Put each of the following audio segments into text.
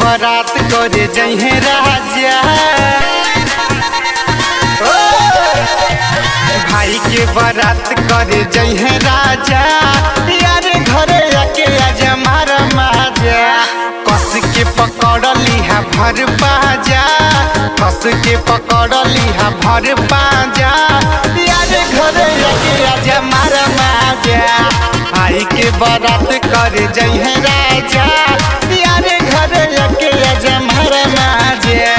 बारात करे जहे राजा ओ! भाई के बारात करे जहे राजा यार घरे आके आज मारा माजा कस के पकड़ लिहा भर पाजा कस के पकड़ लिहा भर पाजा यार घरे आके आज मारा माजा भाई के बारात करे जहे राजा यार घरे आके आज मारा माजा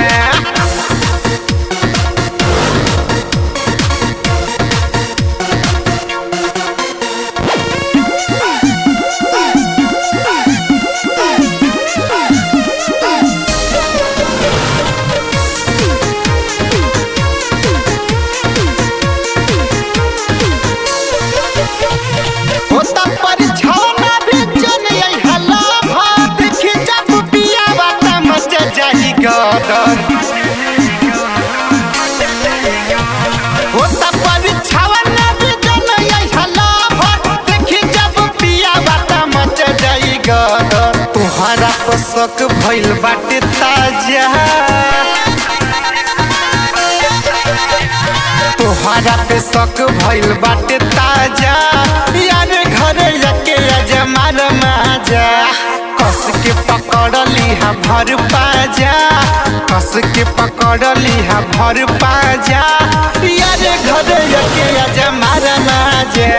होता परिछौना भी जन यही हला भात देखी जब पिया बाता मच जाही गदर होता परिछौना भी जन यही हला भात देखी जब पिया बाता मच जाही गदर तुहरा पर शक भइल बाटे ताजा तोहरा पे शक भइल बाटे ताजा यार घरे जाके आज मार माजा कस के पकड़ लिहा भर पाजा कस के पकड़ लिहा भर पाजा यार घरे जाके आज मार माजा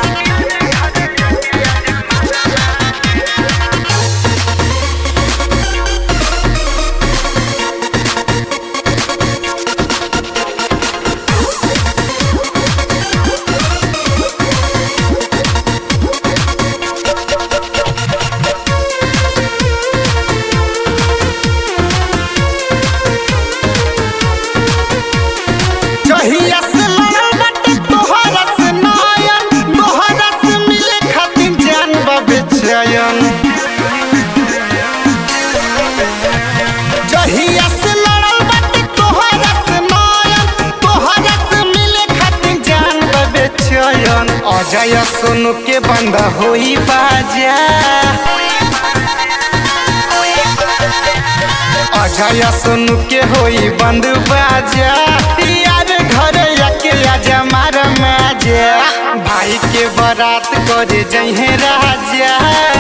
जहिया से लड़ल बाटे तोहरा से नयन तोहरा से मिले खातिर जान बाबे चयन जहिया से लड़ल बाटे तोहरा से नयन तोहरा से मिले खातिर जान बाबे चयन अजय सोनू के बंद होई बाजा अजय सुन के होई बंद बाजा यार घरे आके आजा मार माजा भाई के बारात करे जहे राजा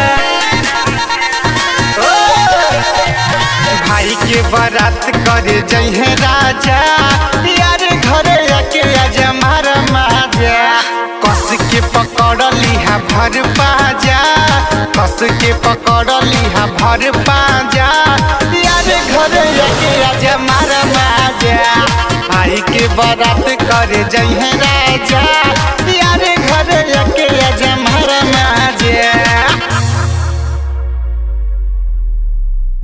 ओ! भाई के बारात करे जहे राजा यार घरे आके आजा मार माजा कस के पकड़ लिहा भर पाजा कस के पकड़ लिहा भर पाजा यार घरे आके आजा मार माजा भाई के बारात करे जहे राजा